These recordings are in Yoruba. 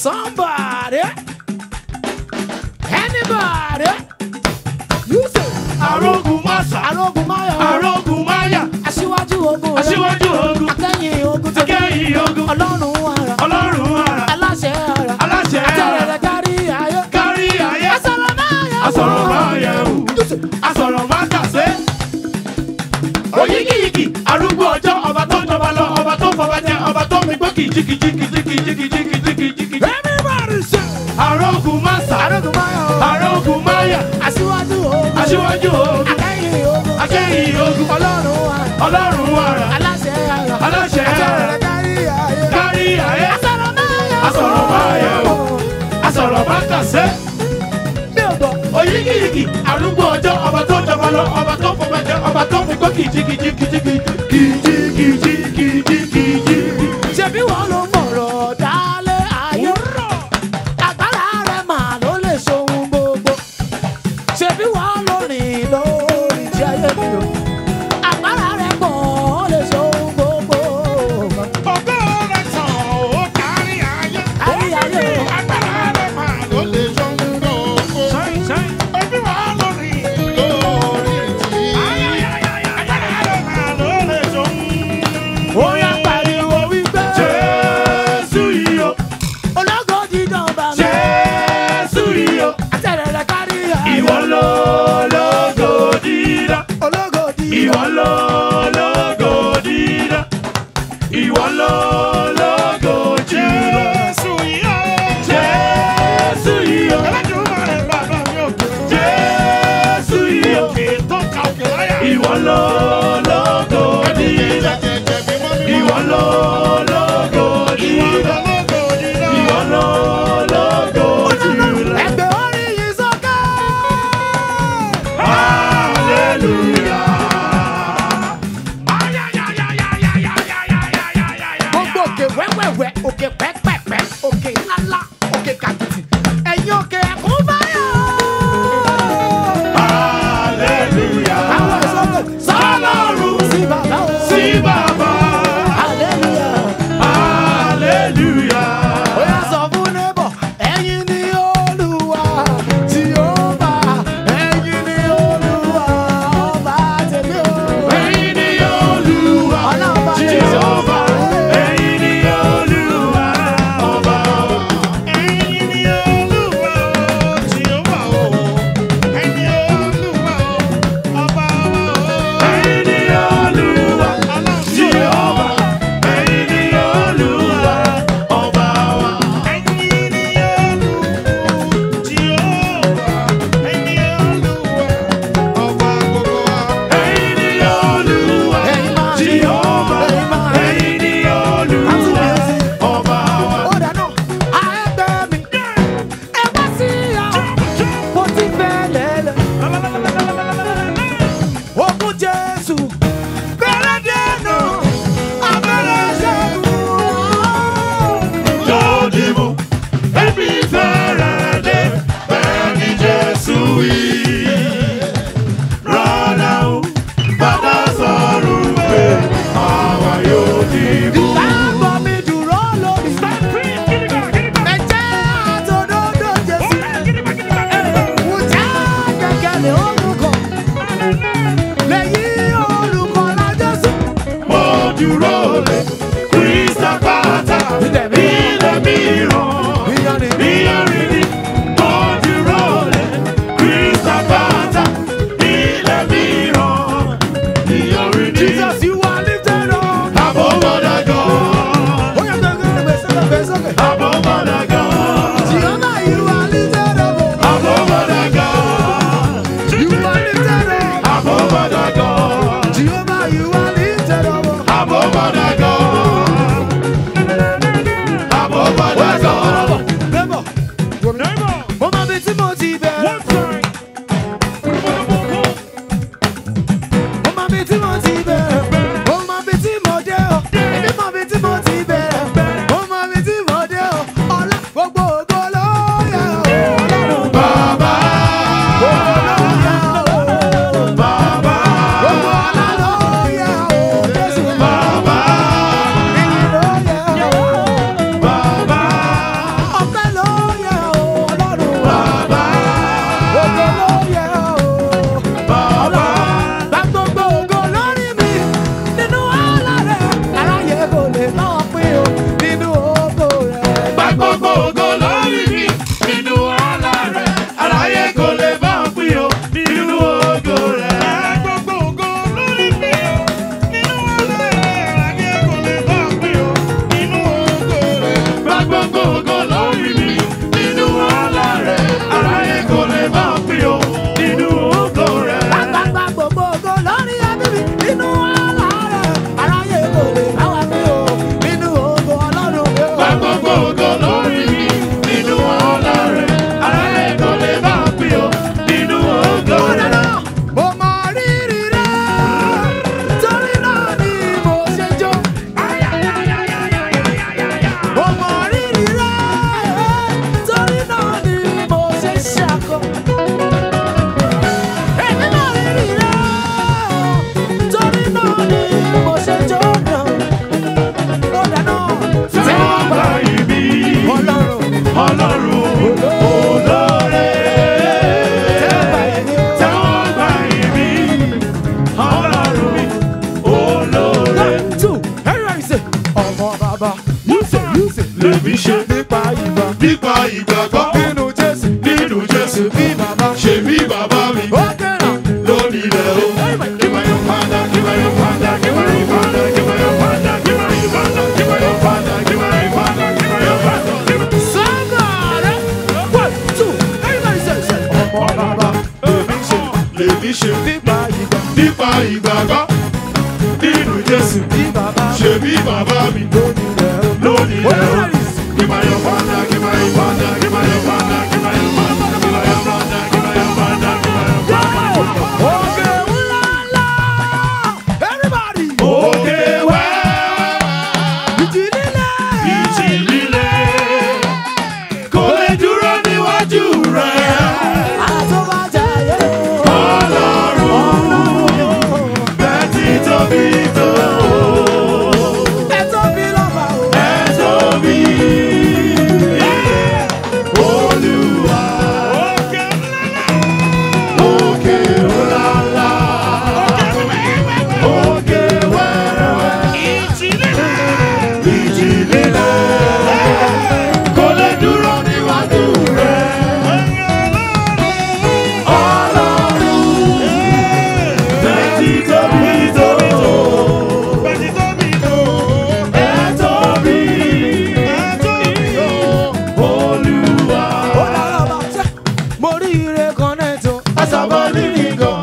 Somebody. Anybody. You say. arógun máṣá Arógun máyọ̀. arógun máyà Aṣíwájú ogun rẹ̀. aṣíwájú ogun Akẹ́yìn ogun tó. akẹ́yìn ogun Ọlọ́run ara. ọlọ́run ara Aláṣẹ ara. aláṣẹ ara Àtẹ̀rẹ̀rẹ̀ kárí ayé. kárí ayé Asọ̀rọ̀ máyọ̀. asọ̀rọ̀ máa yẹ wò asọ̀rọ̀ máa kàṣe. oyígíyigì arúgbó ọjọ́ ọba tó ń jọba lọ ọba tó ń fọba jẹ ọba tó ń mi gbó kìjìkìjìkìjìkìjìkìjìkìjìkìjìkì. Everybody say. arógun máṣá Arógun máyọ̀. arógun máyà Aṣíwájú ogun. aṣíwájú ogun Akẹ́yìn ogun. akẹ́yìn ogun Ọlọ́run ara. ọlọ́run ara Aláṣẹ ara. aláṣẹ ara Àtẹ̀rẹ̀rẹ̀ kárí ayé. kárí ayé Asọ̀rọ̀ máyọ̀. asọ̀rọ̀ máa yẹ wò asọ̀rọ̀ máa kàṣe. Mi ò gbọ́. oyígíyigì arúgbó ọjọ́ ọba tó ń jọba lọ ọba tó ń fọba jẹ ọba tó ń mi gbó kìjìkìjìkìjìkìjìkìjìkìjì. ṣebí wọn ló mọ̀rọ̀ dálé ayé. agbára rẹ̀ mà ló lè ṣohun gbogbo. ṣebí wọn ló rìn lórí tí ayé mi o. agbára rẹ̀ pọ̀ ó lè ṣohun gbogbo. Ògo rẹ̀ tàn ó kárí ayé. Kárí ayé o. Agbára rẹ̀ máa ló lè ṣohun gbogbo. Ojú wa lórí lórí tí. Agbára rẹ̀ máa ló lè ṣohun. ó yá pariwo wípé. Jésù yìí o, ológo dídán bá mi. Jésù yìí o, àtẹ̀rẹ̀rẹ̀ kárí ayé. ìwọ ló lógo dídá. ológo dídán. Ìwọ ló lógo dídá. Ìwọ ló lógo dídá. Jésù yìí o. Jésù yìí o. Ẹlẹ́dùnmarè bàbá mi ò gbé. Jésù yìí o. Òkè tó ka òkè láyà. Ìwọ ló lógo dídá. Ìwọ ló lógo dídá. Ìwọ ló lógo dídá. ẹgbẹ́ orí yìí sókè. gbogbo òkè wẹ́wẹ́wẹ́ òkè pẹ́pẹ́pẹ́ òkè ńláńlá òkè kàkìtì ẹ̀yin òkè ẹ̀kún báyọ̀. àwọn ìsọ̀kè Sálọ́run sí bàbá o. sí bàbá. hallelujah. Hallelujah. ó yá sọ fún neighbor ẹ̀yin ni olúwa tí ó bá ẹ̀yin ni olúwa ọba tèmi o. Ẹ̀yin ni Olúwa, Ọlọ́ba Jèhófà. Ẹ̀yin ni Olúwa, ọlọ́run olóore. Tẹ́wọ́ gbà yín mi, ọlọ́run mi olóore. two everybody say ọmọ bàbá yúṣe yúṣe Lèmi ṣe nípa ìgbà nípa ìgbàgbọ́ nínú jésù nínú Jésù. bí bàbá Ṣé bí bàbá mi ó kẹ́rà lónìí ilẹ̀ o? Kí máa yọ padà, kí máa yọ padà, kí máa yọ padà, kí máa yọ padà, kí máa yọ padà, kí máa yọ padà, kí máa yọ padà, kí máa yọ padà. sọ́gàrẹ́ one two everybody say say ọmọ bàbá lèmi ṣe Lèmi ṣe nípa ìgbà nípa ìgbàgbọ́ nínú Jésù. bí bàbá Ṣé bí bàbá mi lónìí rẹ̀ ó lónìí ó ilẹ̀ o? kẹ́rà Kí máa yọ padà, kí máa yọ padà, kí máa yọ padà, kí máa yọ padà, kí máa yọ padà, kí máa yọ padà, kí máa yọ padà. Òkè ńláńlá everybody Òkè wẹ́wẹ́. ìjì líle Ìjì líle kò lè dúró níwájú rẹ̀. àtúbàjáyé Ọlọ́run bẹ́ẹ̀ ti tóbi tó. ẹ tóbi lọ́ba o. Ẹ tóbi. Olúwa. Òkè ńláńlá. Òkè wẹ́wẹ́. Ìjì líle kò lè dúró níwájú rẹ̀. Ọlọ́run bẹ́ẹ̀ ti tóbi tó. Ẹ tóbi. Olúwa. Ó dára bá tẹ́. mo rí ire kan náà tó. Àṣàbọ̀ lílì gan.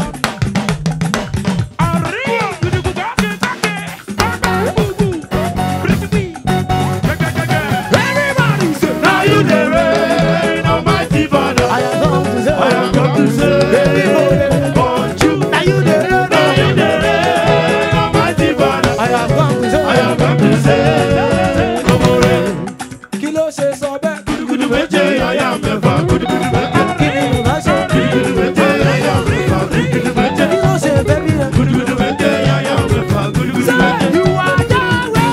everybody say. Now you the reign, Almighty Father. I am come to say. I have come to say, want you. Now you the reign. Now you the reign, Almighty Father. I have come to say. I have come to say, come on, reign. kí ló ṣe sọ bẹ́ẹ̀. Gudugudu méje, àyà mẹ́fà, gudugudu méje. kí ni ìbá ṣe. Gudugudu méje, àyà mẹ́fà, gudugudu méje. kí ló ṣe bẹ́bí rẹ̀. Gudugudu méje, àyà mẹ́fà, gudugudu Say méje. you are Yahweh.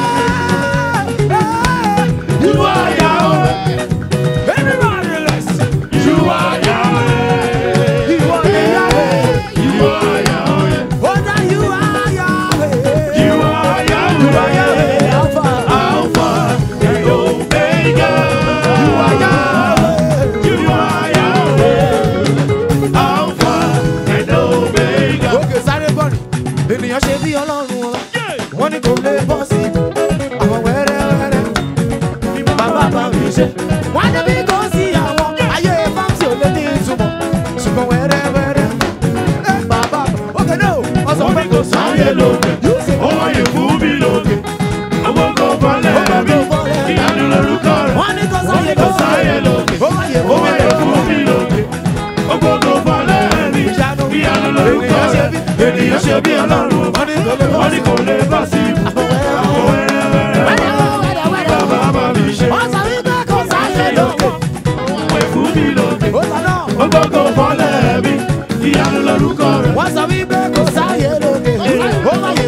You are Yahweh. Everybody listen. You are Yahweh. You are the Yahweh. You are Yahweh. Oh, now you are Yahweh. You are You are Yahweh. Yahweh. Alpha. Alpha and Omega. You are Yahweh. You are Yahweh. Alpha and Omega. òkè sáré bọ́ọ̀lù ènìyàn ṣe bí ọlọ́run wọn wọ́n ní kò lè bọ́ sí i àwọn wẹ́rẹ́wẹ́rẹ́ bàbá bá mi ṣe. wọ́n ní bí kò sí àwọn ayé fáńsì ò lè ní ìtumọ̀ ṣùgbọ́n wẹ́rẹ́wẹ́rẹ́ ẹ bàbá òkè náà ọ̀sán Wọ́n pé ní kò sáyé lókè, ó wáyé fún mi lókè. Àwọn kò balẹ̀ mi, ìyanu lorúkọ rẹ̀. wọ́n ní kò Wọ́n ní kò sáyé lókè, ó wáyé ó wáyé fún mi lókè. Ọgbọ́n kò balẹ̀ mi, ìyanu lorúkọ rẹ̀. Ènìyàn ṣe bí ọlọ́run, wọ́n ní kò lè bọ́ wọ́n sí ní kò lè bá sí i. Àwọn wẹ́rẹ́wẹ́rẹ́ bàbá bá mi ṣe. wọ́n sọ wípé kò sáyé lókè Wọ́n fún mi lókè. ó sọ náà Ọgbọ́n kò balẹ̀ mi, ìyanu lorúkọ rẹ̀. wọ́n sọ wípé kò sáyé lókè ó wáyé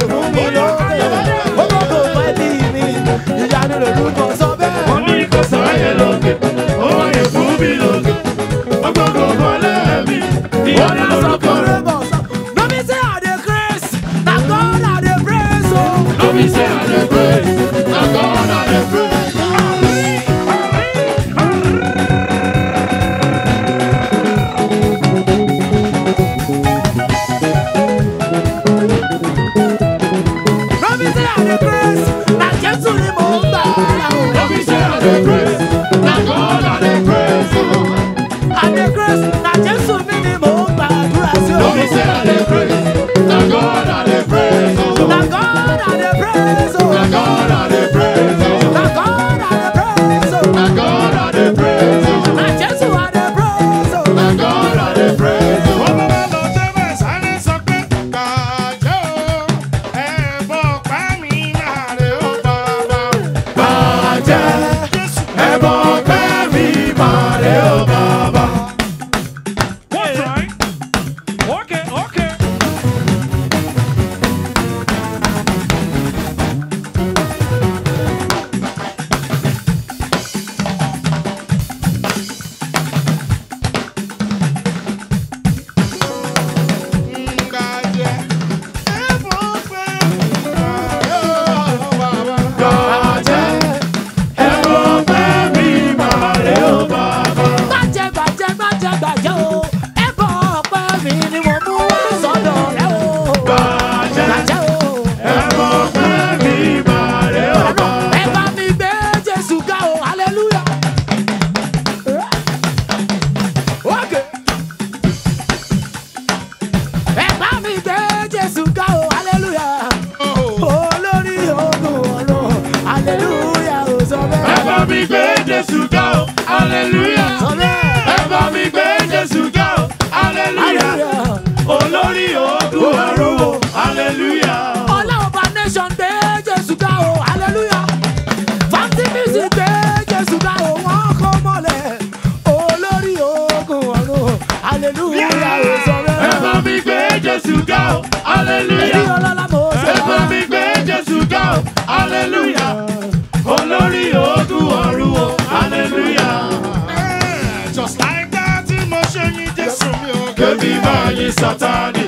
Jésù ga o, hallelujah. Ẹ bá mi gbé Jésù ga o, hallelujah. Olórí ogun ọ̀run o, hallelujah. ọlọ́ọ̀bá nation gbé jésù ga o hallelujah fanti music gbé jésù ga o wọ́n kọ́ mọ́lẹ̀ olórí ogun ọ̀run hallelujah ó sọ Ẹ bá bẹ́ẹ̀. mi gbé Jésù ga o, èyí hallelujah. ọlọ́lá mo ṣe Ẹ bá mi gbé Jésù ga o, hallelujah. Olórí ogun ọ̀run o, hallelujah. Just like that, mo ṣe yin Jésù mi ò Kébí máa yin Sátánì.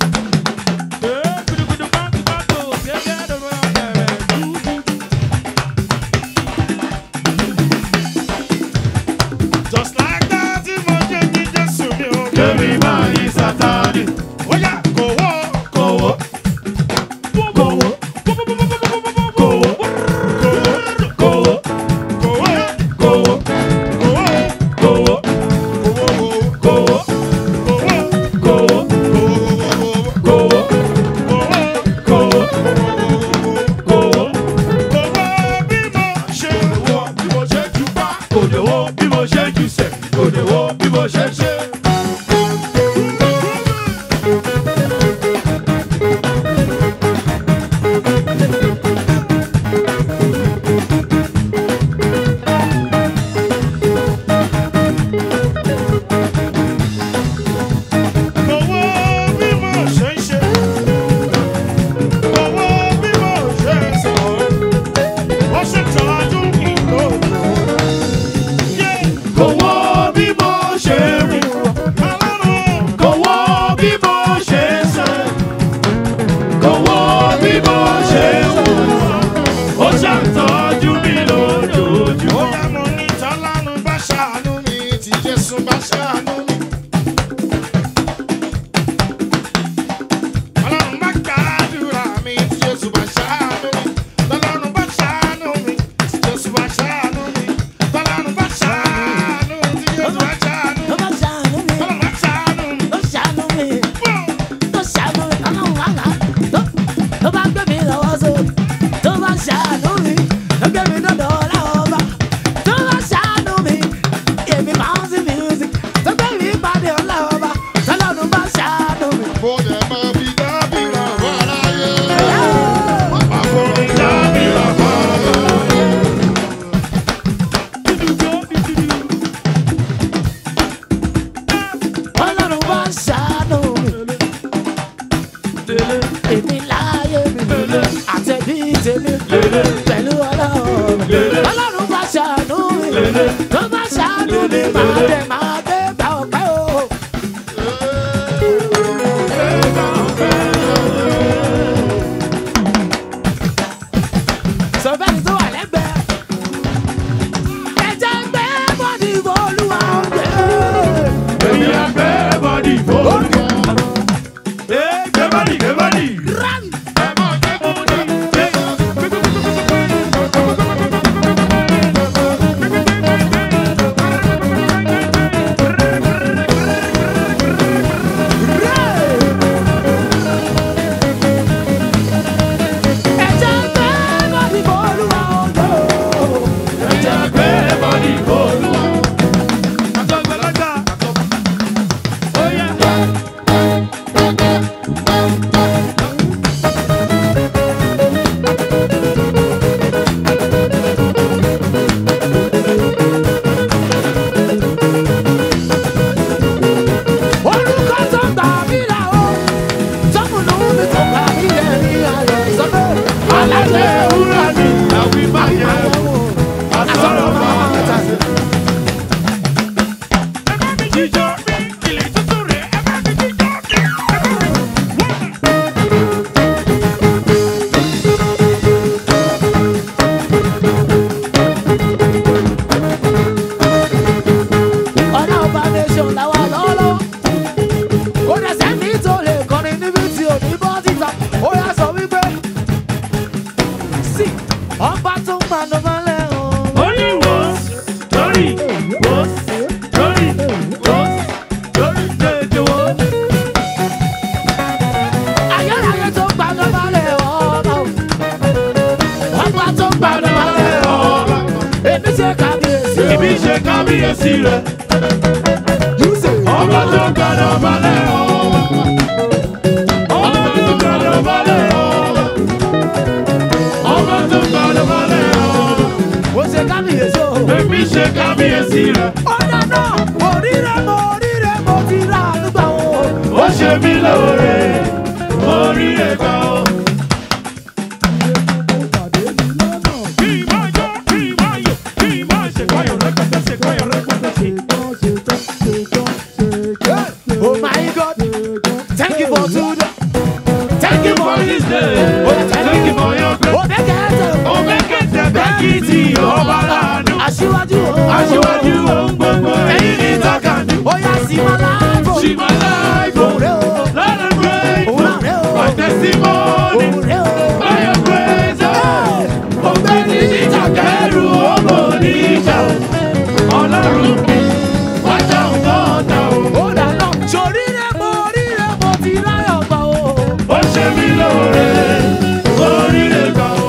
Just like that, mo ṣe yin Jésù mi ò Kébí máa yin Sátánì. Oya kò wọ́. Kòwó. Kòwó. Kòwó. Kòwó. Kòwó. Kòwó. Kòwó. Kòwó. Kòwó. Kòwó. Kòwó. Kò lè wo bí mo ṣe jù sẹ̀. Kò lè wo bí mo ṣe ṣe. Kò wo bí mo ṣe rìn. Kò wo bí mo ṣe sẹ̀. Kò wo bí mo ṣe wù. Ó ṣàtọ́jú mi lójoojúmọ́. ló bá ṣàánú mi ló ṣàánú mi tó ṣàánú mi ọlọ́run àlá tó tó bá gbé mi lọ́wọ́ sókè tó bá ṣàánú mi tó gbé mi dọ́dọ̀ ọlọ́ọ̀bá tó bá ṣàánú mi èmi máa ń sí music tó gbé mi pàdé ọlọ́ọ̀bá tọ́lọ́run bá ṣàánú mi. ọlọ́run bá ṣàánú mi èmi láàyè mi àtẹ̀bí tèmi pẹ̀lú ọlọ́run ọlọ́run bá ṣàánú mi tó bá ṣàánú mi máa dẹ̀ máa dé bá ọpẹ́ o. sọ bẹ́ẹ̀ ni tó wà lẹ́gbẹ̀ẹ́ ẹ̀jẹ̀ ń gbé bọ́dì olúwa ń gbé. Èmi á gbé bọ́dì fòókè. Ẹ gbé bọ́dì gbé bọ́dì. Run! Ẹ kábíyèsí rẹ̀. You say. Ọba tó gbàdọ̀ balẹ̀ ọba. Ọba tó gbàdọ̀ balẹ̀ ọba. Ọba tó gbàdọ̀ balẹ̀ ọba. Ó ṣe kábíyèsí o. Èmi ṣe kábíyèsí rẹ̀. Ó dáná, oríire mo oríire mo ti rà nígbà wo. Ó ṣe mí lóore. Orí rẹ̀ gbà ó. Kí máa jó, kí máa yọ̀, kí máa ṣe kọ́yọ̀ rẹpẹtẹ, ṣe kọ́yọ̀ rẹpẹtẹ, ṣe. Oh my God, thank you for today. Thank you for this day. Thank you for your grace. Ó bẹ́ kẹ́tẹ̀. Ó mẹ́kẹ̀tẹ̀ bẹ́kìtì ọba láàánú. Aṣíwájú o. Aṣíwájú ohun gbogbo èyí ní takàndú. Ó yá sí ma láàbò. She my life. Òun rẹ̀ o. Let her pray. Òun náà rẹ̀ o. My testimony. Òun rẹ̀ o. By your grace. oh. Ọ̀gbẹ́ni níjà kẹrù ọmọ oníjà. Ọlọ́run mi, wájà ń bọ̀ ọ̀tá o. Ó dáná, ṣoríire mo oríire mo ti ráyọ̀ gbà o. Ó ṣe mí lóore, oríire gbà o.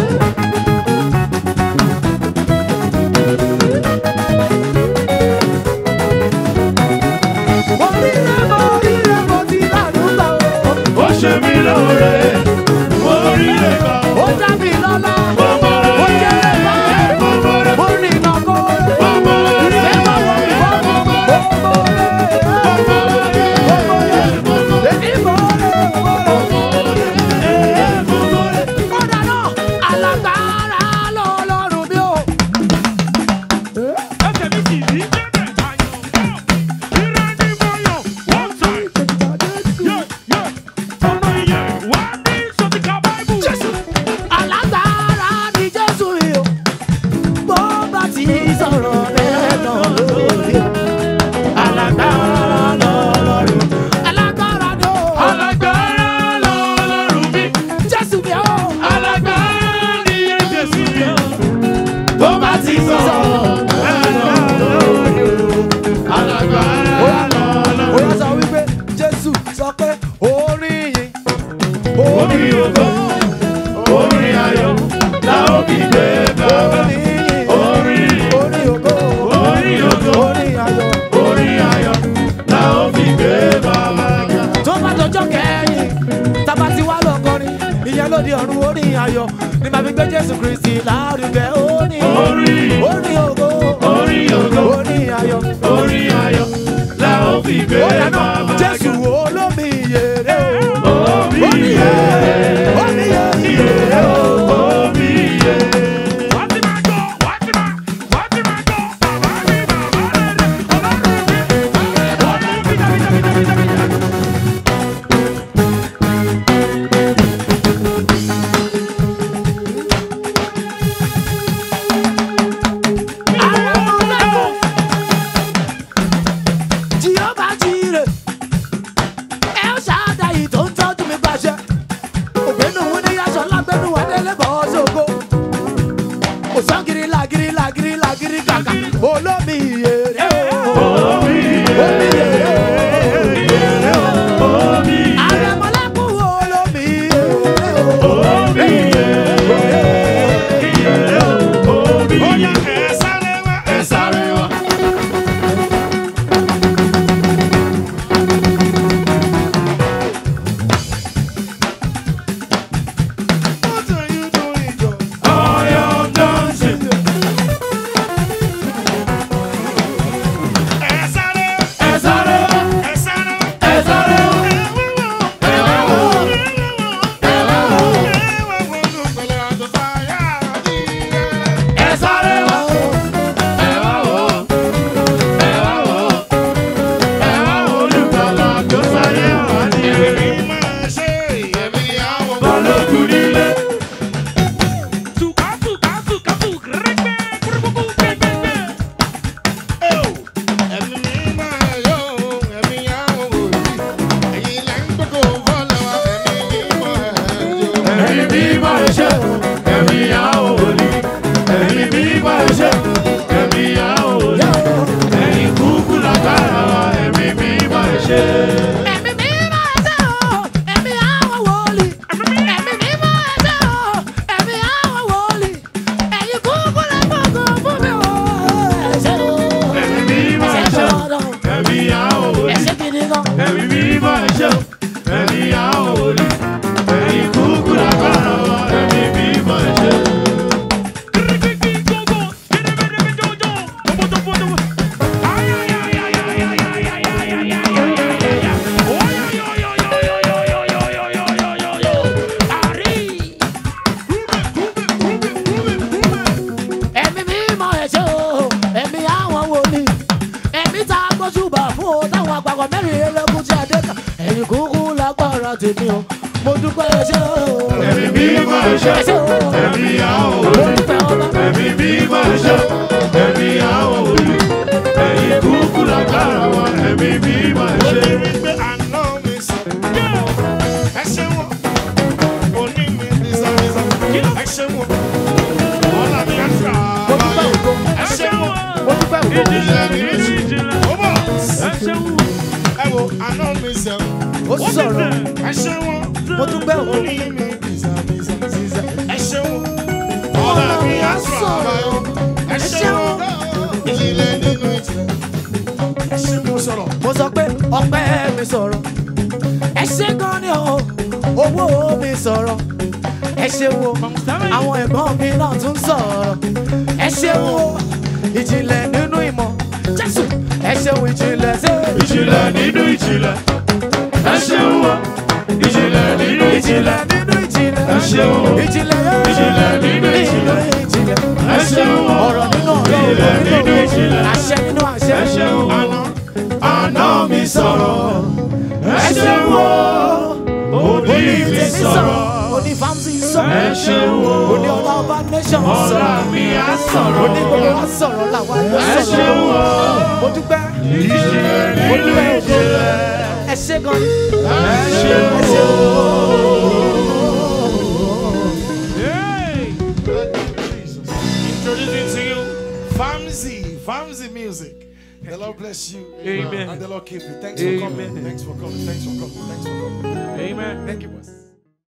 Oríire mo oríire mo ti ráyọ̀ gbà o. Ó ṣe mí lóore, oríire gbà o. Ó dá mi lọ́lá. Bọ́mọ̀rẹ́, Ó jẹ́ ẹ̀fọ́. bọ́mọ̀rẹ́, Ó ní ìnàkó. bọ́mọ̀rẹ́, Ìfẹ́ bá wọ̀ mí fọ́. Èmi mọ̀ ọ́. Ó dáná, alágbára lọ́lọ́run mi o. Ẹsẹ̀ mi sì rí jẹ́jẹ̀ àyànfọ́. Ìrẹ́ ni mo yàn, one time. Yeah, yeah. Ọ̀nà ìyẹn wá ní sọ́tìkà Báíbù. alágbára ni jésù yìí o bó bá ti sọ̀rọ̀ rẹ̀ náà lórí o alágbára lọ́lọ́run alágbára ni o alágbára lọ́lọ́run mi. jésù mi o Alágbára ni Jésù mi o. Tó bá ti sọ̀rọ̀, alágbára ó yá lọ́lọ́run. sọ wípé jésù sọ pé orin yìí Orin ògo, orin ayọ̀, la ó fi gbé bàbá. orin yìí Orin, orin ògo orin ògo, orin ayọ̀ orin ayọ̀, la ó fi gbé bàbá. tó bá dọjọ́ kẹ́yìn tábà ti wá lọ́kọrin ìyẹn ló di ọ̀run orin ayọ̀ ní màá fi gbé jésù kristi lárugẹ orin Orin, orin ògo orin ògo, orin ayọ̀ orin ayọ̀, la ó fi gbé ó dáná bàbá. jésù olómi ìyèrè o Omi omi yẹ, ìyèrè omi ìyèrè o. omi yẹ. Wá ti máa jọ, wá ti máa, wá ti máa jọ. Bàbá mi, bàbá rere, ọlọ́run mi. Ọlọ́run mi, dàbí, dàbí, dàbí, dàbí, dàbí. Jehova jire, El Shaddai tó ń tọ́jú mi pàṣẹ. Ògbénu wo ni aṣọ lágbẹ́nu Adélé bọ̀ ọ́ sóko. Òsán giri lagiri lagiri lagiri kàkà. Olómi ìyèrè o. Omi ìyèrè o. Àrẹ̀mọ́lẹ́kùn olómi ìyèrè o. Ó yá, ẹ sáré wá, ẹ sáré wá. What are you doing, Joe? Ẹ sáré, ẹ sáré, ẹ sáré, ẹ wá wò, ẹ wá wò, ẹ wá wò olùpẹ̀lẹ̀ àtọ̀sáyà àdìrẹ́. Èmi máa ṣe èmi àwọn Tuka, tuka, tuka, tuka, rẹ́gbẹ́, kúrúkúrú, gbẹ́gbẹ́gbẹ́. Ẹ̀mí mi máa yọ ẹ̀mí àwọn òbí. Ẹ̀yin lẹ́ ń gbọ́dọ̀ fọ́lọ́ ẹ̀mí mi máa yọ. Ẹ̀mí mi máa ṣe, ẹ̀mí àwọn òní. Ẹ̀mí mi máa ṣe, ẹ̀mí àwọn òní. Ẹ̀yin kúkú lágbára wa, ẹ̀mí mi máa ṣe. Ẹ̀mí mi máa ṣe o, ẹ̀mí àwọn wòlíì. Ẹ̀mí mi máa ṣe o, ẹ̀mí àwọn wòlíì. Ẹ̀yin kúkú lè gbọ̀ngàn fún mi o, ẹ ṣé o. àpapọ̀ mẹ́rin elékún tí a dé kà ẹ̀yìn kúkú lágbára tèmi o mo dúpẹ́ ẹṣẹ́ o. Ẹ̀mí mímọ́ ẹ̀ṣẹ́, ẹṣẹ́ o. ẹ̀mí àwọn mo olè. dúpẹ́ ọba. Ẹ̀mí mímọ́ ẹ̀ṣẹ́, ẹ̀mí àwọn olè. Ẹ̀yin kúkú lágbára wa, ẹ̀mí mímọ́ ẹ̀ṣẹ́. wípé àná mi sọ. ẹ ṣe wọn òní mi bísàbísà. ẹ ṣe wọn ọ̀la mi á ṣà. mo dúpẹ́ ògo. ẹ ṣe wọn mo dúpẹ́ ògo. ìjìnlẹ̀ ní méjì. ó bọ̀ ẹ wo àná mi sọ. ó sọ̀rọ̀ ẹ ṣe wọn mo dúpẹ́ ògo. òní mi bísàbísà. ẹ ṣe wọn ọ̀la mi á ṣà. ẹ ṣe wọn ìjìnlẹ̀ nínú ìjìnlẹ̀. ẹ ṣe wọn sọ̀rọ̀. mo sọ pé ọpẹ́ mi sọ̀rọ̀ ẹ ṣe gan ni o owó mi sọ̀rọ̀ ẹ ṣe wo àwọn ẹ̀gbọ́n mi náà tún sọ̀rọ̀ ẹ ṣe wo ìjìnlẹ̀ nínú ìmọ̀ jésù ẹ ṣe wo ìjìnlẹ̀ sí Ìjìnlẹ̀ nínú ìjìnlẹ̀. Ẹ ṣeun o. Ìjìnlẹ̀ nínú ìjìnlẹ̀. ìjìnlẹ̀ nínú ìjìnlẹ̀ Ẹ ṣeun o. ìjìnlẹ̀ yẹn Ìjìnlẹ̀ nínú ìjìnlẹ̀. ìjìnlẹ̀ Ẹ ṣeun o. ọ̀rọ̀ nínú ọ̀rọ̀ Ìjìnlẹ̀ ògo nínú nínú ìjìnlẹ̀. ògo àṣẹ nínú àṣẹ Ẹ ṣeun o. àná Àná mi sọ̀rọ̀. Ẹ ṣeun o. Òní mi sọ̀rọ̀. oní famsi Ẹ sọ̀rọ̀ ṣeun o. oní ọlá ọba nation Ọ̀la sọ̀rọ̀ mi á sọ̀rọ̀. oní gbogbo wa sọ̀rọ̀ làwa ló Ẹ ṣeun sọ̀rọ̀ o. mo dúpẹ́ Ìjìnlẹ̀ mo nínú dúpẹ́ ògo ìjìnlẹ̀. ẹ ṣe gan ni Ẹ ṣeun ẹ ṣe o. Introducing to you Famzy, Famzy Music. The Lord bless you. Amen. And the Lord keep you. Thanks for Amen. coming. Thanks for coming. Thanks for coming. Thanks for coming. Amen. Thank you, boss.